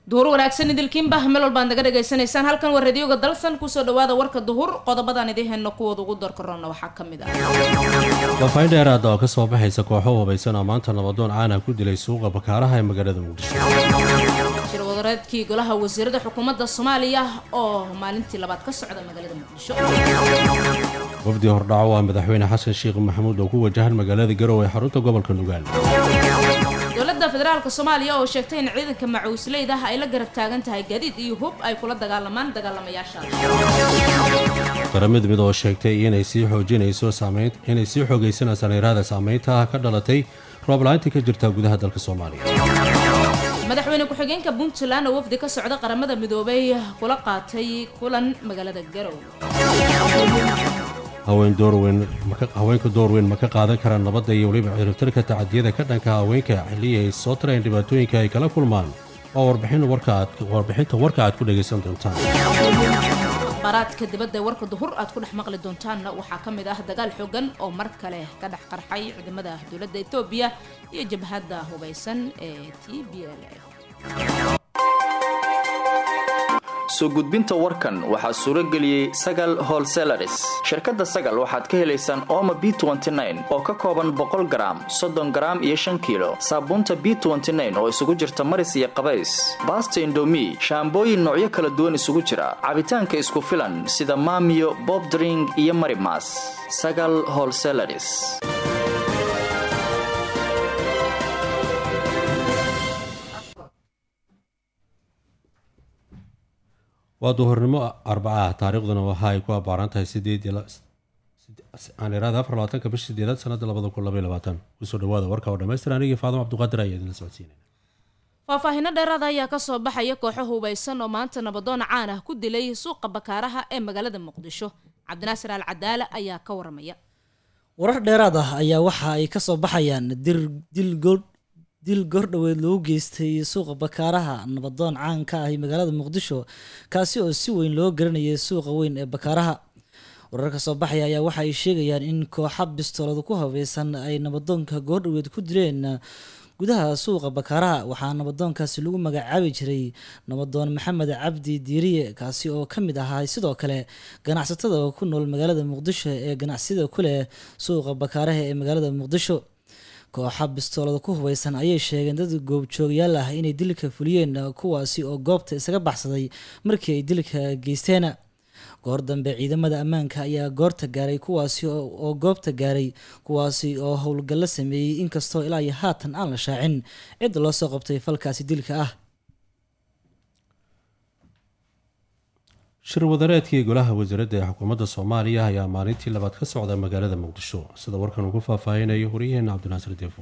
duhur wanaagsan idilkiinba meel walbaad naga dhagaysanaysaan halkan waa radioga dalsan kusoo dhawaada warka duhur qodobadaan idiin hayno kuwooda ugu doorkaroona waxaa ka mid ah wafaahin dheeraada oo kasoo baxaysa kooxo hubaysan oo maanta nabadoon caana ku dilay suuqa bakaaraha ee magaalada muqdisho shir wadareedkii golaha wasiirada xukuumadda soomaaliya oo maalintii labaad ka socda magaalada muqdisho wafdi hordhaco waa madaxweyne xasan sheekh maxamuud oo ku wajahan magaalada garowe ee xarunta gobolka nugaal dowladda federaalka soomaaliya oo sheegtay in ciidanka macuusleyda ay la garab taagan tahay gaadiid iyo hub ay kula dagaalamaan dagaalamayaasha qaramid mid oo sheegtay inay sii xoojinayso saamayn inay sii xoogaysanayso neeraada saamaynta ka dhalatay roob la-aantii ka jirta gudaha dalka soomaaliya madaxweyne ku-xigeenka puntland oo wafdi ka socda qaramada midoobay kula qaatay kulan magaalada garowe haween doorweyn haweenka doorweyn ma ka qaadan karaan nabadda iyo weliba ciribtirka tacadiyada ka dhanka haweenka xilliyi ay soo tareen dhibaatooyinka ay kala kulmaan waa warbixinta warka aad ku dhagaysan doontaan akhbaaraadka dibadda ee warka duhur aad ku dhex maqli doontaanna waxaa ka mid ah dagaal xoogan oo mar kale ka dhex qarxay ciidamada dowladda etoobiya iyo jabhadda hubaysan ee t b l f soo gudbinta warkan waxaa suuro geliyey sagal holselaris shirkadda sagal waxaad ka helaysaan ooma b oo ka kooban boqol garaam soddon garaam iyo shan kiilo saabuunta b oo isugu jirta maris iyo qabays baasta indomi shaambooyin noocyo kala duwan isugu jira cabitaanka isku filan sida maamiyo bobdring iyo marimas sagal holselaris waa duhurnimo arbaca ah taariikhduna waxa ay ku abbaaran tahay sideedaaniraada afar labaatanka bisha sideedaad sanada labada kun labaiy labaatan kusoo dhawaada warka oo dhamaystir anigii faadimo cabduqaadir ayaa idinla socodsiinayna faahfaahinno dheeraada ayaa kasoo baxaya kooxo hubaysan oo maanta nabadoon caan ah ku dilay suuqa bakaaraha ee magaalada muqdisho cabdinaasir al cadaala ayaa ka waramaya warar dheeraad ah ayaa waxa ay kasoo baxayaan dir dil gool dil gordhoweed loogu geystay suuqa bakaaraha nabadoon caan ka ahi magaalada muqdisho kaasi oo si weyn loo garanayay suuqa weyn ee bakaaraha wararka soo baxaya ayaa waxa ay sheegayaan in kooxa bistoolada ku habaysan ay nabadoonka goordhoweed ku dileen gudaha suuqa bakaaraha waxaa nabadoonkaasi lagu magacaabi jiray nabadoon maxamed cabdi diiriye kaasi oo ka mid ahaa sidoo kale ganacsatada ku nool magaalada muqdisho ee ganacsiyada ku leh suuqa bakaaraha ee magaalada muqdisho kooxa bistoolada ku hubaysan ayay sheegeen dad goobjoogyaal ah inay dilka fuliyeen kuwaasi oo goobta isaga baxsaday markii ay dilka geysteen goor dambe ciidamada ammaanka ayaa goorta gaaray kuwaasi oo goobta gaaray kuwaasi oo howlgallo sameeyey inkastoo ilaa iyo haatan aan la shaacin cidda loo soo qabtay falkaasi dilka ah shir wadareedkii golaha wasiiradda ee xukuumadda soomaaliya ayaa maalintii labaad ka socda magaalada muqdisho sida warkan uu ku faahfaahinayo waryaheena cabdinaasir deefo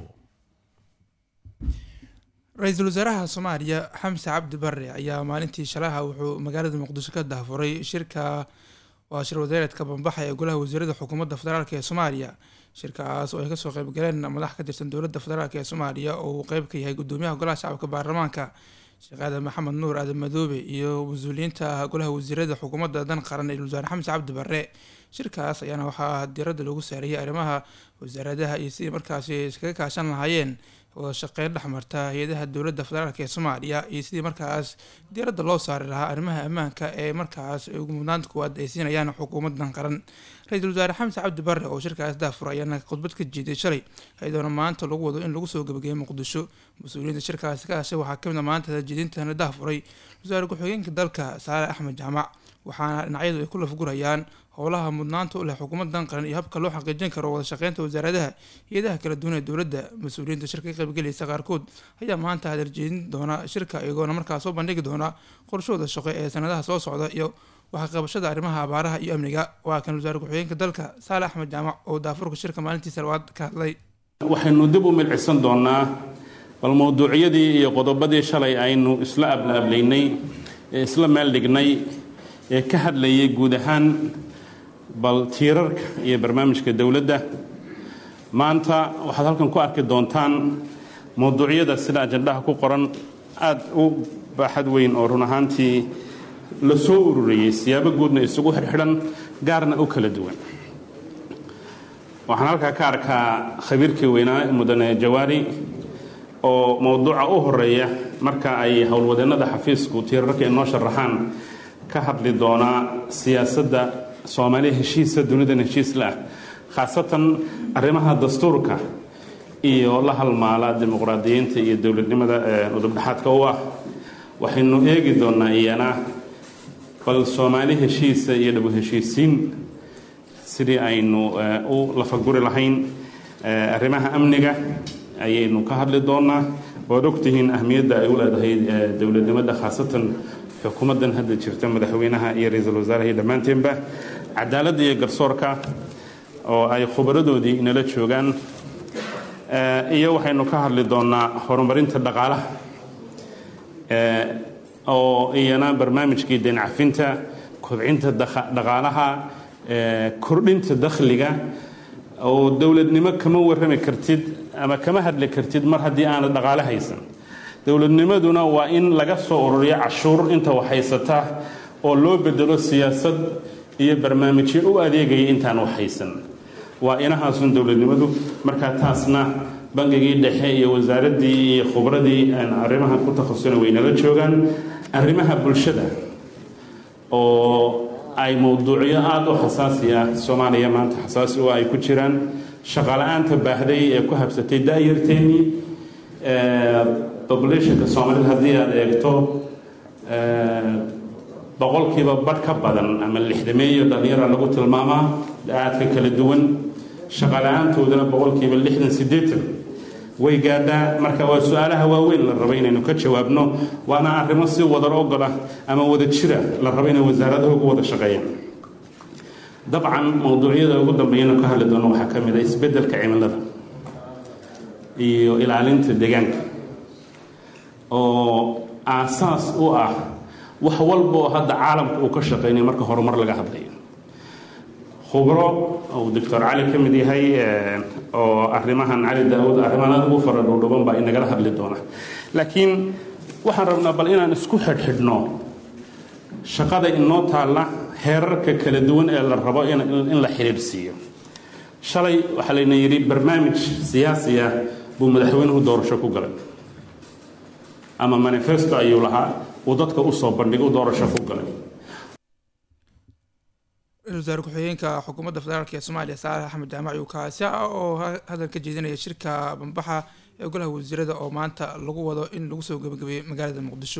ra-iisul wasaaraha soomaaliya xamse cabdi bare ayaa maalintii shalaha wuxuu magaalada muqdisho ka dahfuray shirka waa shir wadareedka bambaxa ee golaha wasiirada xukuumadda federaalk ee soomaaliya shirkaas oo ay kasoo qeybgaleen madax ka tirsan dowladda federaalk ee soomaaliya oo uu qeyb ka yahay gudoomiyaha golaha shacabka baarlamaanka sheekh aadan maxamed nuur aadan madoobe iyo mas-uuliyiinta golaha wasiirada xukuumadda dan qaran ee wasaare xamse cabdi bare shirkaas ayaana waxaa diiradda loogu saariyay arrimaha wasaaradaha iyo sidii markaasi iskaga kaashan lahaayeen wada shaqeyn dhexmarta hay-adaha dowladda federaalk ee soomaaliya iyo sidii markaas diiradda loo saari lahaa arrimaha ammaanka ee markaas ugu mudnaanta kuwaad ay siinayaan xukuumadan qaran ra-iisul wasaare xamse cabdi bare oo shirkaas daafur ayaana khudbad ka jeeday shalay iyadoona maanta lagu wado in lagu soo gebagaeyay muqdisho mas-uuliyiinta shirkaasi ka hashay waxaa kamid a maanta jeedintana daafuray wasaare ku-xigeenka dalka saale axmed jaamac waxaana dhinacyadu ay ku lafgurayaan howlaha mudnaanta u leh xukuumadan qaran iyo habka loo xaqiijin karo wada shaqeynta wasaaradaha iyadaha kala duwan ee dowladda mas-uuliyiinta shirka ka qaybgelaysa qaarkood ayaa maanta hadarjeedin doona shirka iyagoona markaas soo bandhigi doona qorshahooda shaqo ee sanadaha soo socda iyo waxqabashada arrimaha abaaraha iyo amniga waa kan wasaare ku-xigeenka dalka saale axmed jaamac oo daafurka shirka maalintiisa labaad ka hadlay waxaynu dib u milcisan doonaa bal mowduucyadii iyo qodobadii shalay aynu isla ablaablaynay ee isla meel dhignay ee ka hadlayay guud ahaan bal tiirarka iyo barnaamijka dowladda maanta waxaad halkan ku arki doontaan mowduucyada sida ajandhaha ku qoran aada u baaxad weyn oo run ahaantii la soo ururiyey siyaabo guudna isugu xirxidhan gaarna u kala duwan waxaan halkaa ka arkaa khabiirkii weynaa mudane jawaari oo mowduuca u horeeya marka ay howlwadeennada xafiisku tiirarka inoo sharaxaan ka hadli doonaa siyaasadda soomaaliya heshiisa dunidan heshiisla ah khaasatan arrimaha dastuurka iyo la halmaala dimuqraadiyiinta iyo dowladnimada udubdhexaadka u ah waxaynu eegi doonaa iyana bal soomaali heshiisa iyo dhabu heshiisiin sidii aynu u lafaguri lahayn arrimaha amniga ayaynu ka hadli doonaa waad ogtihiin ahmiyadda ay u leedahay dowladnimada khaasatan xukuumaddan hadda jirta madaxweynaha iyo ra-iisul wasaaraha iyo dhammaanteenba cadaaladda iyo garsoorka oo ay khubaradoodii inala joogaan iyo waxaynu ka hadli doonaa horumarinta dhaqaalaha oo iyana barnaamijkii deencafinta kobcinta dhaqaalaha kordhinta dakhliga oo dowladnimo kama warrami kartid ama kama hadli kartid mar haddii aanad dhaqaale haysan dowladnimaduna waa in laga soo ururiyo cashuur inta wax haysata oo loo bedelo siyaasad iyo barnaamijyo u adeegaya intaan wax haysan waa inahaasun dowladnimadu markaa taasna bangigii dhexe iyo wasaaraddii iyo khubradii arrimaha ku takhasusana waynala joogaan arrimaha bulshada oo ay mowduucyo aada u xasaasi ah soomaaliya maanta xasaasi oo ay ku jiraan shaqala-aanta baahday ee ku habsatay da-yarteennii populationka soomaalida haddii aada eegto boqolkiiba badh ka badan ama lixdameeyo dhalinyara lagu tilmaamaa da-aadka kala duwan shaqala-aantoodana boqolkiiba lixdan siddeetan way gaadhaa marka waa su-aalaha waaweyn la rabo inaynu ka jawaabno waana arrimo si wadar ogola ama wada jira la rabo inay wasaaradaha ugu wada shaqeeyaan dabcan mowduucyada ugu dambeeyana ka hadli doono waxaa ka mid a isbeddelka cimilada iyo ilaalinta deegaanka oo aasaas u ah wax walba oo hadda caalamka uu ka shaqeynaya marka horumar laga hadlayo khubro uu doctor cali ka mid yahay oo arrimahan cali daawud arrimahan aad ugu fara dhowdhoban baa inagala hadli doona laakiin waxaan rabnaa bal inaan isku xidhxidhno shaqada inoo taalla heerarka kala duwan ee la rabo in la xidhiidhsiiyo shalay waxaa layna yidhi barnaamij siyaasi ah buu madaxweynuhu doorasho ku galay ama manifesto ayuu lahaa uu dadka usoo bandhigay u doorasho ku galay ra-isul wasaare ku-xigeenka xukuumadda federaalk ee soomaaliya saalax axmed jaamac uu kaasi ah oo hadal ka jeedinaya shirka bambaxa ee golaha wasiirada oo maanta lagu wado in lagu soo gebagabeeyey magaalada muqdisho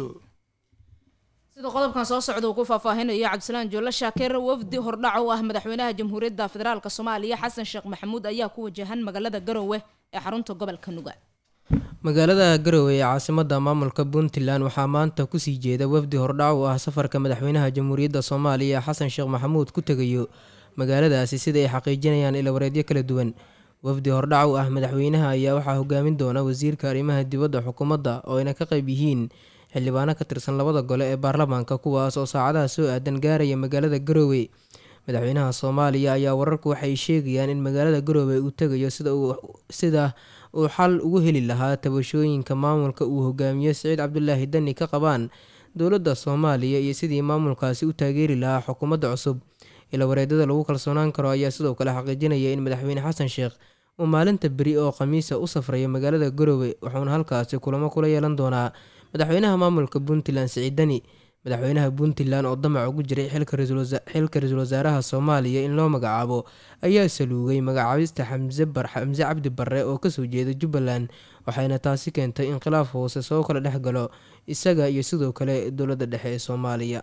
sida qodobkan soo socda uu ku faahfaahinayo cabdisalaan joolle shaakeer wafdi hordhac u ah madaxweynaha jamhuuriyadda federaalk soomaaliya xasan sheekh maxamuud ayaa ku wajahan magaalada garowe ee xarunta gobolka nuga magaalada garowe ee caasimada maamulka puntland waxaa maanta kusii jeeda wafdi hordhac u ah safarka madaxweynaha jamhuuriyadda soomaaliya xasan sheekh maxamuud ku tegayo magaaladaasi sida ay xaqiijinayaan ilawareedyo kala duwan wafdi hordhac u ah madaxweynaha ayaa waxaa hogaamin doona wasiirka arrimaha dibadda xukuumadda oo ayna ka qayb yihiin xildhibaano ka tirsan labada gole ee baarlamaanka kuwaas oo saacadaha soo aadan gaaraya magaalada garowe madaxweynaha soomaaliya ayaa wararku waxay sheegayaan in magaalada garowe uu tegayo sida uu xal ugu heli lahaa tabashooyinka maamulka uu hogaamiyo siciid cabdulaahi dani ka qabaan dowladda soomaaliya iyo sidii maamulkaasi u taageeri lahaa xukuumadda cusub ilawareedada lagu kalsoonaan karo ayaa sidoo kale xaqiijinaya in madaxweyne xasan sheekh uu maalinta beri oo khamiisa u safrayo magaalada garowe wuxuuna halkaasi kulamo kula yeelan doonaa madaxweynaha maamulka puntland siciid dani madaxweynaha puntland oo damac ugu jiray xilka ra-iisul wasaaraha soomaaliya in loo magacaabo ayaa saluugay magacaabista xamse cabdi barre oo kasoo jeeda jubbaland waxayna taasi keentay in khilaaf hoose soo kala dhex galo isaga iyo sidoo kale dowladda dhexe ee soomaaliya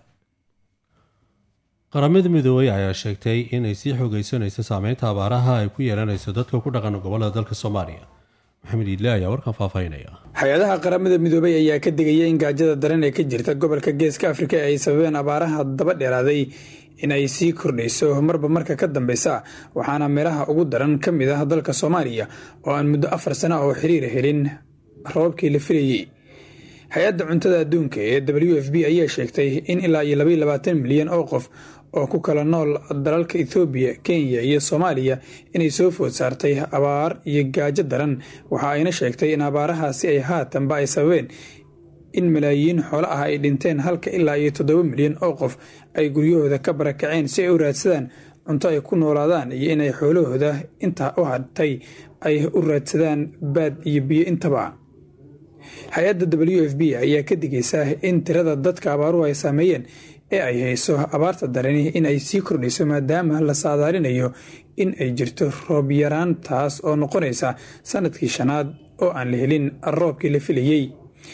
qaramada midoobey ayaa sheegtay inay sii xoogeysanayso saameynta abaaraha ay ku yeelanayso dadka ku dhaqan gobolada dalka soomaaliya maxamed iidle ayaa warkan faahfaahinaya hay-adaha qaramada midoobey ayaa ka digaya in gaajada daran ee ka jirta gobolka geeska afrika ee ay sababeen abaaraha daba dheeraaday in ay sii kordhayso marba marka ka dambeysa waxaana meelaha ugu daran ka mid ah dalka soomaaliya oo aan muddo afar sano oo xiriir helin roobabkii la filayey hay-adda cuntada adduunka ee w f b ayaa sheegtay in ilaa iyo labaiyo labaatan milyan oo qof oo ku kala nool dalalka ethoobiya kenya iyo soomaaliya inay soo food saartay abaar iyo gaajo daran waxa ayna sheegtay in abaarahaasi ay haatanba ay sababeen in malaayiin xoolo ah ay dhinteen halka ilaa iyo toddoba milyan oo qof ay guryahooda ka barakaceen si ay u raadsadaan cunto ay ku noolaadaan iyo inay xoolahooda intaa u hadtay ay u raadsadaan baad iyo biyo intaba hay-adda w f b ayaa ka digaysa in tirada dadka abaaruhu ay saameeyeen ee ay hayso abaarta darani in ay sii kordhayso maadaama la saadaalinayo in ay jirto roob yaraan taas oo noqonaysa sanadkii shanaad oo aan la helin roobkii la filayey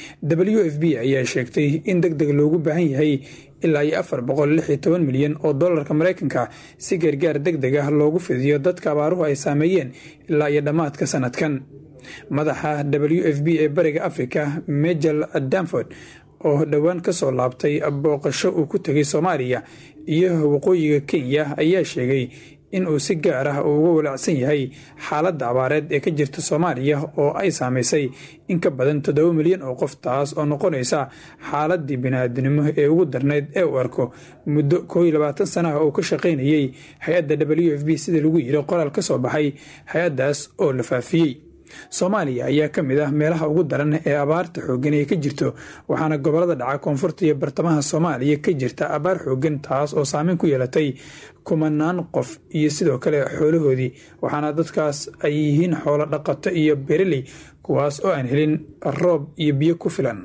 w f b ayaa sheegtay in deg deg loogu baahan yahay ilaa iyo afar boqol lix iyo toban milyan oo dollarka maraykanka si gargaar deg deg ah loogu fidiyo dadka abaaruhu ay saameeyeen ilaa iyo dhammaadka sanadkan madaxa w f b ee bariga africa majel danford oo dhowaan ka soo laabtay booqasho uu ku tegay soomaaliya iyo waqooyiga kenya ayaa sheegay in uu si gaar ah uga walaacsan yahay xaaladda abaareed ee ka jirta soomaaliya oo ay saamaysay in ka badan toddoba milyan oo qof taas oo noqonaysa xaaladii bini'aadinimo ee ugu darnayd ee uu arko muddo koo iyo labaatan sana ah oo ka shaqaynayey hay-adda w f b sida lagu yiri qoraal ka soo baxay hay-addaas oo la faafiyey soomaaliya ayaa ka mid ah meelaha ugu daran ee abaarta xooggan ee ka jirto waxaana gobolada dhaca koonfurta iyo bartamaha soomaaliya ka jirta abaar xooggan taas oo saameyn ku yeelatay kumanaan qof iyo sidoo kale xoolahoodii waxaana dadkaas ay yihiin xoolo dhaqato iyo bereley kuwaas oo aan helin roob iyo biyo ku filan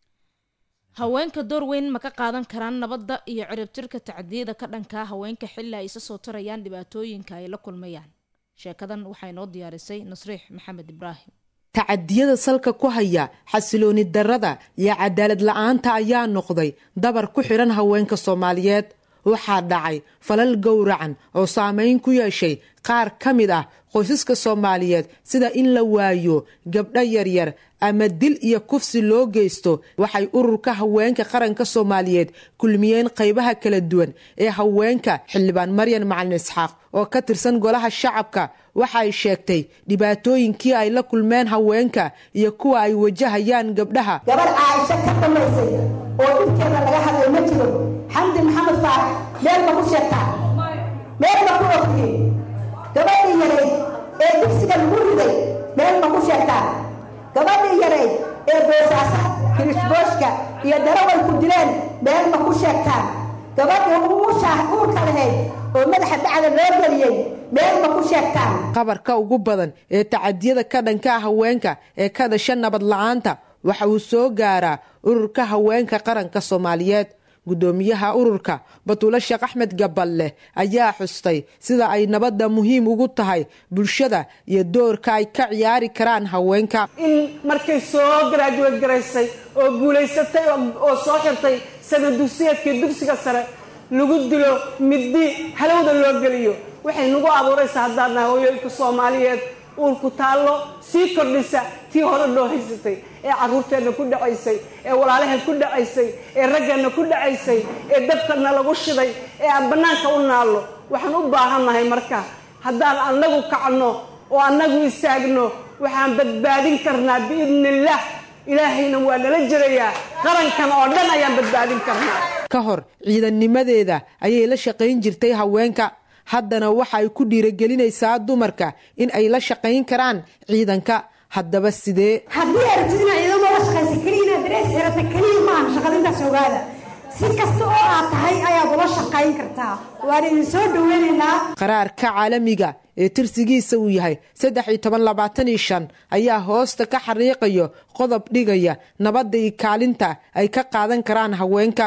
haweenka door weyn ma ka qaadan karaan nabadda iyo ciribtirka tacdiyada ka dhankaa haweenka xilli ay isa soo tarayaan dhibaatooyinka ay la kulmayaan sheekadan waxaa inoo diyaarisay nasriix maxamed ibraahim tacadiyada salka ku haya xasilooni darada iyo cadaalad la-aanta ayaa noqday dabar ku xidhan haweenka soomaaliyeed waxaa dhacay falal gowracan oo saameyn ku yeeshay qaar ka mid ah qoysaska soomaaliyeed sida in la waayo gabdho yaryar ama dil iyo kufsi loo geysto waxay ururka haweenka qaranka soomaaliyeed kulmiyeen qaybaha kala duwan ee haweenka xildhibaan maryan macalin isxaaq oo ka tirsan golaha shacabka waxay sheegtay dhibaatooyinkii ay la kulmeen haweenka iyo kuwa ay wajahayaan gabdhaha gabarh caaisho ka dambaysay oo dhibkeeda laga hadlay ma jiro xamdi maxamed faarax meel ma ku sheegtaa meel ma ku ogtiyey gabadhii yarayd ee dugsiga lagu riday meel ma ku sheegtaa gabadhii yarayd ee boosaasa kirishbooshka iyo daraway ku dileen meel ma ku sheegtaan gabadhii uurka lahayd oo madaxa dacda loo geliyey meel ma ku sheegtaan qabarka ugu badan ee tacadiyada ka dhanka haweenka ee ka dhasha nabad la-aanta waxa uu soo gaaraa ururka haweenka qaranka soomaaliyeed guddoomiyaha ururka batuule sheekh axmed gaballe ayaa xustay sida ay nabadda muhiim ugu tahay bulshada iyo doorka ay ka ciyaari karaan haweenka in markay soo garaajuweed garaysay oo guulaysatay oo soo xirtay sana dugsiyeedkii dugsiga sare lagu dilo middi halowda loo geliyo waxay nagu abuuraysaa haddaan nahay hooyooyinka soomaaliyeed uurku taallo sii kordhisa tii hore loo haysatay ee carruurteenna ku dhacaysay ee walaalaheen ku dhacaysay ee raggeenna ku dhacaysay ee dabkana lagu shiday ee aan bannaanka u naallo waxaan u baahannahay marka haddaan annagu kacno oo annagu istaagno waxaan badbaadin karnaa biidnillaah ilaahayna waa nala jirayaa qarankan oo dhan ayaan badbaadin karnaa ka hor ciidannimadeeda ayay la shaqayn jirtay haweenka haddana waxa ay ku dhiiragelinaysaa dumarka in ay la shaqayn karaan ciidanka haddaba sidee haddii aragtid inaad ciidamo la shaqaysa keliya inaad darees xirata keliya maahan shaqadintaas ogaada si kasta oo aad tahay ayaad ula shaqayn kartaa waan idin soo dhaweynaynaa qaraarka caalamiga ee tirsigiisa uu yahay saddex iyo toban labaatan iyo shan ayaa hoosta ka xariiqayo qodob dhigaya nabadda iyo kaalinta ay ka qaadan karaan haweenka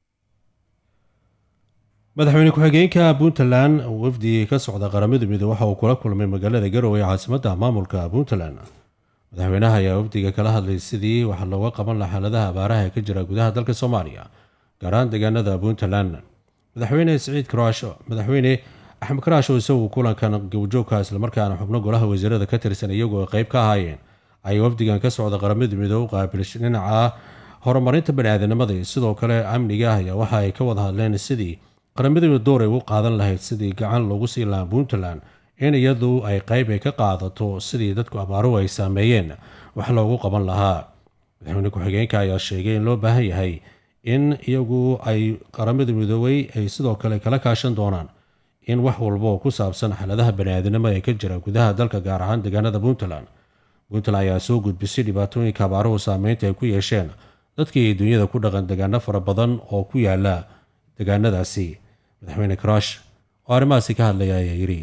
madaxweyne ku-xigeenka puntland wafdi ka socda qaramada midoobe waxa uu kula kulmay magaalada garowe ee caasimadda maamulka puntland madaxweynaha ayaa wafdiga kala hadlay sidii wax looga qaban laha xaaladaha abaaraha ee ka jira gudaha dalka soomaaliya gaar ahaan deegaanada puntland madaxweyne siciid karaash madaxweyne axmed karaash oo isagu kulankan gowjoogka islamarkaana xubno golaha wasiirada ka tirsan iyagoo qeyb ka ahaayeen ayay wafdigan ka socda qaramada midoobe u qaabilshay dhinaca horumarinta baniaadanimada iyo sidoo kale amniga ayaa waxa ay ka wada hadleen sidii qaramada door ay u qaadan lahayd sidii gacan loogu sii lahaa puntland in iyadu ay qeyb ay ka qaadato sidii dadku abaaruhu ay saameeyeen wax loogu qaban lahaa madaxweyne ku-xigeenka ayaa sheegay in loo baahan yahay in iyagu ay qaramada midoobey ay sidoo kale kala kaashan doonaan in wax walba oo ku saabsan xaaladaha baniaadanimo ee ka jira gudaha dalka gaar ahaan deegaanada puntland puntland ayaa soo gudbisay dhibaatooyinka abaaruhu saameynta ay ku yeesheen dadkii dunyada ku dhaqan deegaano fara badan oo ku yaala deegaanadaasi madaxweyne karaash oo arrimahaasi ka hadlaya ayaa yidhi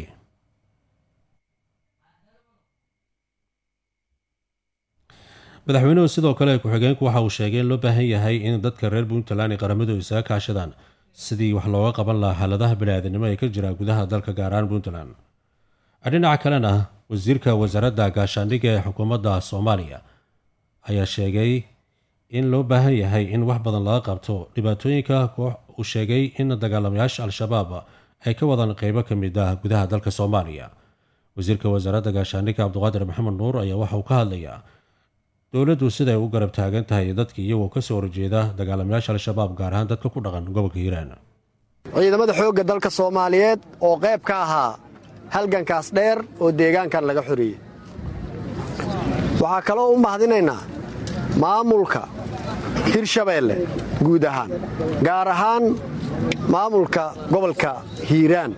madaxweynuhu sidoo kale ku-xigeenku waxa uu sheegay in loo baahan yahay in dadka reer puntland ay qaramadu isaga kaashadaan sidii wax looga qaban lahaa xaaladaha bani-aadamnimo ee ka jira gudaha dalka gaar ahaan puntland dhinaca kalena wasiirka wasaaradda gaashaandhigga ee xukuumadda soomaaliya ayaa sheegay in loo baahan yahay in wax badan laga qabto dhibaatooyinka uu sheegay in dagaalamayaasha al-shabaab ay ka wadaan qeybo ka mid ah gudaha dalka soomaaliya wasiirka wasaaradda gaashaandhigga cabdiqaadir maxamed nuur ayaa waxa uu ka hadlayaa dowladdu siday u garab taagan tahay dadka iyagoo kasoo horjeeda dagaalamayaasha al-shabaab gaar ahaan dadka ku dhaqan gobolka hiiraan ciidamada xoogga dalka soomaaliyeed oo qayb ka ahaa halgankaas dheer oo deegaankan laga xoreeyey waxaa kaloo u mahadinaynaa maamulka hirshabeelle guud ahaan gaar ahaan maamulka gobolka hiiraan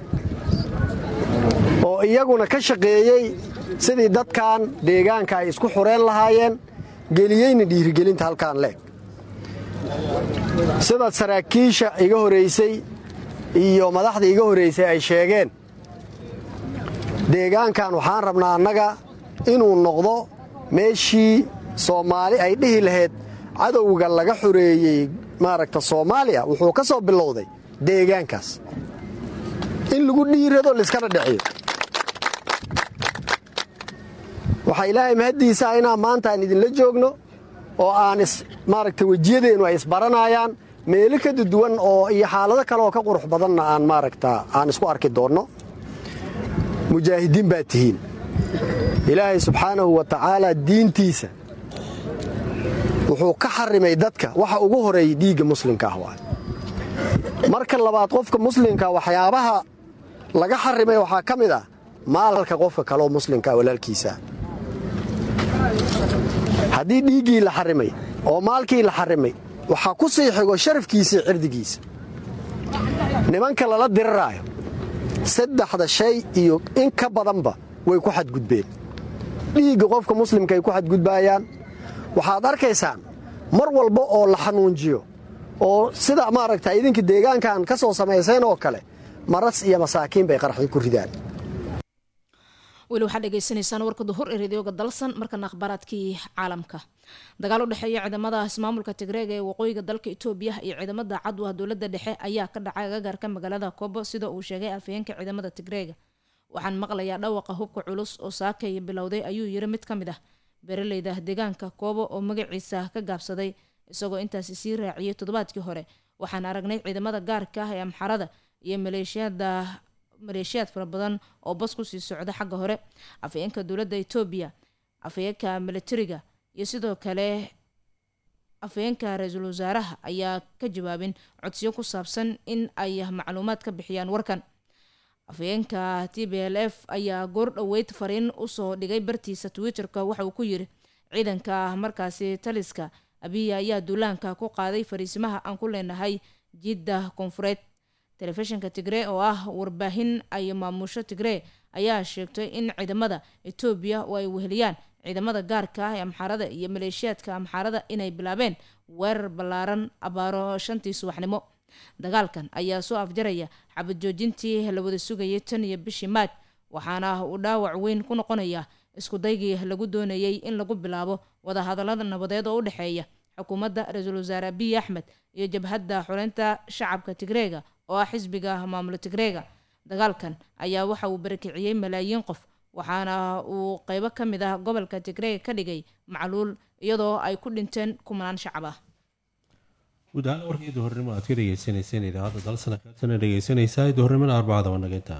oo iyaguna ka shaqeeyey sidii dadkan deegaanka ay isku xureen lahaayeen geliyeyna dhiirigelinta halkaan leeg sida saraakiisha iga horaysay iyo madaxda iga horaysay ay sheegeen deegaankan waxaan rabnaa annaga inuu noqdo meeshii soomaali ay dhihi lahayd cadowga laga xoreeyey maaragta soomaaliya wuxuu ka soo bilowday deegaankaas in lagu dhiirado laiskana dheciyo waxaa ilaahay mahaddiisaa inaan maanta aan idinla joogno oo aan maaragta wejiyadeennu ay isbaranayaan meelo ka duwan oo iyo xaalado kale oo ka qurux badanna aan maaragta aan isku arki doonno mujaahidiin baad tihiin ilaahay subxaanahu wa tacaala diintiisa wuxuu ka xarimay dadka waxa ugu horeeyay dhiigga muslimka ah waay marka labaad qofka muslimka waxyaabaha laga xarimay waxaa ka mid ah maalka qofka kaleoo muslimkaa walaalkiisaa haddii dhiiggii la xarimay oo maalkii la xarimay waxaa ku sii xigo sharafkiisii cirdigiisa nimanka lala diriraayo saddexda shay iyo in ka badanba way ku xadgudbeen dhiigga qofka muslimka ay ku xadgudbaayaan waxaad arkaysaan mar walba oo la xanuunjiyo oo sida maaragta idinka deegaankan ka soo samayseen oo kale maras iyo masaakiin bay qarxi ku ridaan weli waxaad dhegeysanaysaan warka duhur ee radioga dalsan markana akhbaaraadkii caalamka dagaal u dhexeeya ciidamada ismaamulka tigreega ee waqooyiga dalka itoobiya iyo ciidamada cadwa dowlada dhexe ayaa ka dhacay agagaarka magaalada kobo sida uu sheegay afhayeenka ciidamada tigreega waxaan maqlayaa dhawaqa hubka culus oo saakay bilowday ayuu yiri mid ka mid ah beeraleyda deegaanka koobo oo magaciisa ka gaabsaday isagoo intaasi sii raaciyay toddobaadkii hore waxaan aragnay ciidamada gaarka ah ee amxarada iyo maleeshiyada maleeshiyaad fara badan oo bas kusii socda xagga hore afhayeenka dowladda etoobiya afhayeenka militariga iyo sidoo kale afhayeenka ra-iisul wasaaraha ayaa ka jawaabin codsiyo ku saabsan in ay macluumaad ka bixiyaan warkan afhayeenka t b l f ayaa goor dhoweyd fariin usoo dhigay bartiisa twitter-ka waxa uu ku yiri ciidanka markaasi taliska abiya ayaa duulaanka ku qaaday fariisimaha aan ku leenahay jidda koonfureed telefishinka tigree oo ah warbaahin ay maamusho tigree ayaa sheegtay in ciidamada etoobiya oo ay weheliyaan ciidamada gaarka ah ee amxaarada iyo maleeshiyaadka amxaarada inay bilaabeen weerar ballaaran abaaro shantii subaxnimo dagaalkan ayaa soo afjaraya xabad joojintii la wada sugayay tan iyo bishii maaj waxaana uu dhaawac weyn ku noqonaya isku daygii lagu doonayay in lagu bilaabo wadahadalada nabadeed oo u dhexeeya xukuumadda ra-iisul wasaare abiy axmed iyo jabhadda xuleynta shacabka tigreega oo ah xisbiga maamulo tigreega dagaalkan ayaa waxa uu barakiciyey malaayiin qof waxaana uu qeybo ka mid ah gobolka tigreega ka dhigay macluul iyadoo ay ku dhinteen kumanaan shacab ah guud ahaan warkii duhurnimo aad ka dhegeysaneyseen idaacadda dalsana kaatana dhegeysanaysaa duhurnimada arbacada wanageynta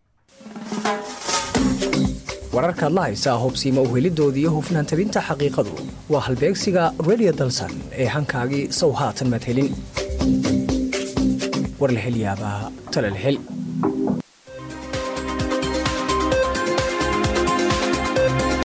wararkaad la haysaa hubsiima uhelidooda iyo hufnaan tabinta xaqiiqadu waa halbeegsiga redio dalsan ee hankaagii sow haatan madhelin war la hel yaabaa tala la hel